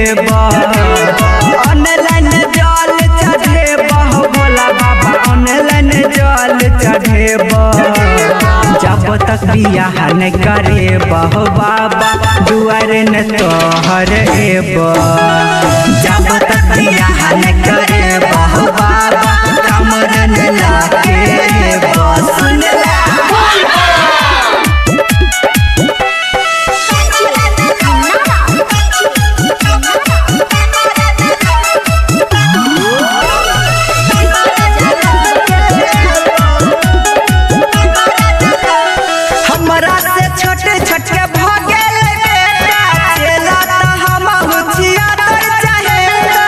चढ़ेब online जल चढ़ेब भोला बाबा online जल चढ़ेब जब तक बियाह न करे बहो बाबा दुआरे न तोहर एब जब तक बियाह न करे बहो बाबा कमर न लागे एब सुन हमरा से छोटे छोटे भगेल बेटा चेला त हम हुचिया तर चाहेगा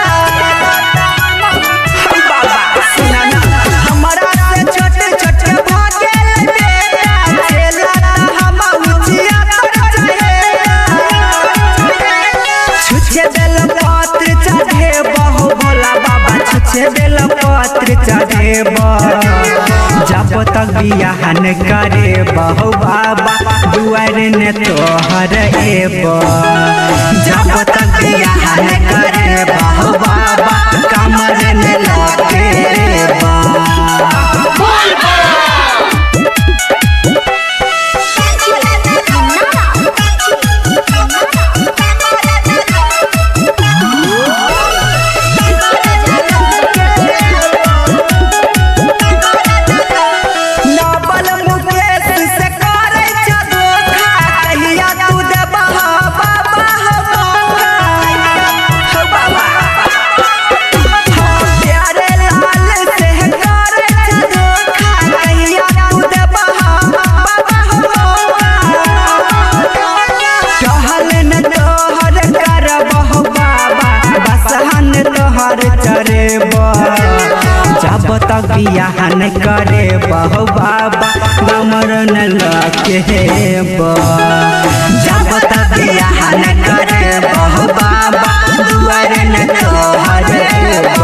हम बाबा सुना ना हमरा से छोटे छोटे भगेल बेटा चेला त हम हुचिया तर चाहेगा छुछे बेल पत्र चढ़े बहु भोला बाबा छुछे बेल पत्र चढ़े जब तक बियाह न करे बहु बाबा दुआरे ने तोहर एब जब तक बियाह न करे बहु बाबा कमर न लगे नबल मुकेश से करे छ धोखा कहिया तू देबा बाबा हो हो बाबा हम प्यारे लाल से करे छ धोखा कहिया तू देबा बाबा हो कहल न तोहर करबह बाबा बसहन तोहर चरेब जब तक बियाह न करे बहु बाबा गमर न लगे जब तक बियाह न करे बहु बाबा दुआर न तोहर